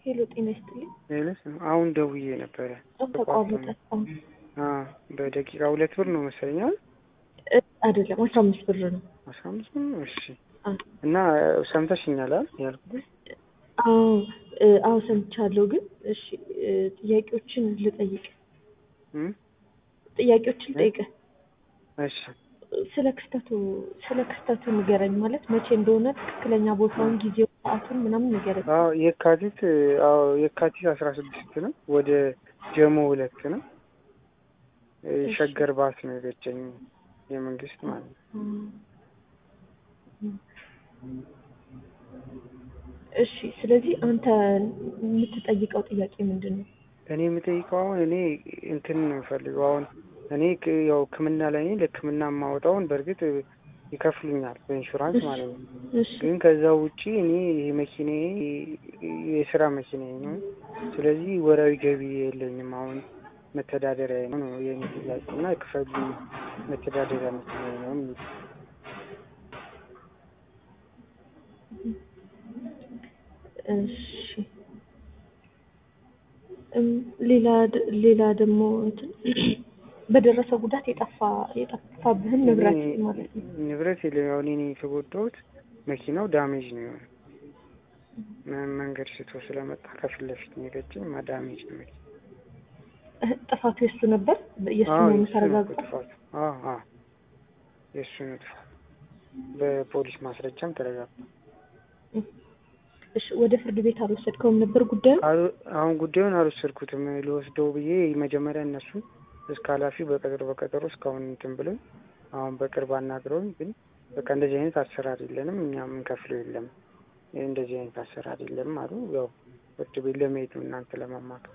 ሄሎ ጤና ይስጥልኝ። ሌሎች አሁን ደውዬ ነበረ። አሁን ተቋረጠ። አሁን አዎ በደቂቃ ሁለት ብር ነው መሰለኛል። እ አይደለም አስራ አምስት ብር ነው። አስራ አምስት ብር ነው። እሺ አ እና ሰምተሽኛል አይደል ያልኩት? አዎ እ አዎ ሰምቻለሁ። ግን እሺ እ ጥያቄዎችን ልጠይቅ እም? ጥያቄዎችን ልጠይቅ። እሺ ስለ ክስተቱ ስለ ክስተቱ ንገረኝ። ማለት መቼ እንደሆነ ትክክለኛ ቦታውን፣ ጊዜው፣ ሰዓቱን ምናምን ንገረኝ። አዎ የካቲት አዎ የካቲት አስራ ስድስት ነው። ወደ ጀሞ ሁለት ነው። እ ሸገር ባስ ነው የገጨኝ የመንግስት ማለት ነው። እሺ ስለዚህ አንተ የምትጠይቀው ጥያቄ ምንድን ነው? እኔ የምጠይቀው አሁን እኔ እንትን ነው የምፈልገው አሁን እኔ ክ- ያው ሕክምና ላይ ነኝ። ለሕክምና የማወጣውን በእርግጥ ይከፍሉኛል በኢንሹራንስ ማለት ነው። እሺ ግን ከዛ ውጪ እኔ ይሄ መኪናዬ የስራ መኪናዬ ነው። ስለዚህ ወራዊ ገቢ የለኝም። አሁን መተዳደሪያ ነው ነው የኔ ጥያቄ እና ክፈሉ መተዳደሪያ መኪናዬ ነው የሚል እሺ እም ሌላ ድ- ሌላ ደግሞ እንትን በደረሰው ጉዳት የጠፋ የጠፋብህን ንብረት ማለት ነው። ንብረት የለም። ያው እኔ ነኝ የተጎዳሁት። መኪናው ዳሜጅ ነው የሆነ መ- መንገድ ስቶ ስለመጣ ከፊት ለፊት ነው የገጨኝ። ማ ዳሜጅ ነው መኪና እህ፣ ጥፋቱ የሱ ነበር። የሱ አዎ መሆኑ የእሱ ነው እኮ ተረጋግጧል። ጥፋቱ። አዎ አዎ የእሱ ነው ጥፋቱ። በፖሊስ ማስረጃም ተረጋግጧል። እሺ ወደ ፍርድ ቤት አልወሰድከውም ነበር ጉዳዩ? አሉ- አሁን ጉዳዩን አልወሰድኩትም። ልወስደው ብዬ መጀመሪያ እነሱ እስከ ኃላፊው በቀጠሮ በቀጠሮ እስካሁን እንትን ብሎኝ አሁን በቅርብ አናግረውኝ ግን በቃ እንደዚህ አይነት አሰራር የለንም እኛ የምንከፍለው የለም ይህ እንደዚህ አይነት አሰራር የለም አሉ። ያው ፍርድ ቤት ለመሄድ ነው እናንተ ለማማከር።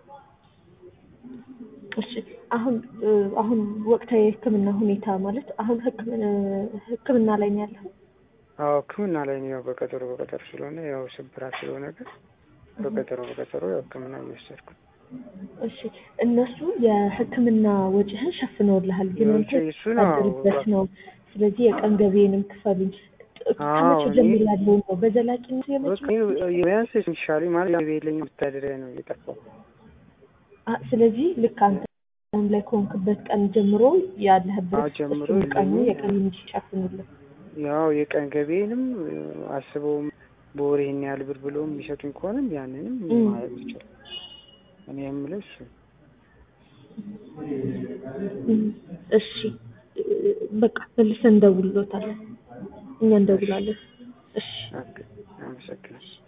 እሺ አሁን እ፣ አሁን ወቅታዊ የሕክምና ሁኔታ ማለት አሁን ሕክምና ሕክምና ላይ ነው ያለኸው? አዎ ሕክምና ላይ ነው። ያው በቀጠሮ በቀጠሮ ስለሆነ ያው ስብራት ስለሆነ ግን በቀጠሮ በቀጠሮ ያው ሕክምና እየወሰድኩ ነው። እሺ እነሱ የሕክምና ወጪህን ሸፍነውልሃል፣ ግን አንተ ወጪ እሱ ነው። የምትተዳደርበት ነው። ስለዚህ የቀን ገቢዬንም ክፈሉኝ። አዎ፣ ከመቼ እኔ- ጀምሮ ያለውን ነው በዘላቂነት በቃ የመጪው? ቢያንስ የሚሻለኝ ማለት ያው የለኝም መተዳደሪያ ነው እየጠፋው አ- ስለዚህ ልክ አንተ አሁን ላይ ከሆንክበት ቀን ጀምሮ ያለህበት አዎ፣ ጀምሮ እሱን ቀኑ የለኝም። የቀን እንዲሸፍኑልህ ያው የቀን ገቢንም አስበውም በወር ይሄን ያህል ብር ብለው የሚሰጡኝ ከሆነም ያንንም እም። ማለት ይችላል። እኔ የምለው እሱ ነው። እም፣ እሺ እ፣ በቃ መልሰን እንደውልሎታለን። እኛ እንደውላለን። እሺ ኦኬ፣ አመሰግናለሁ።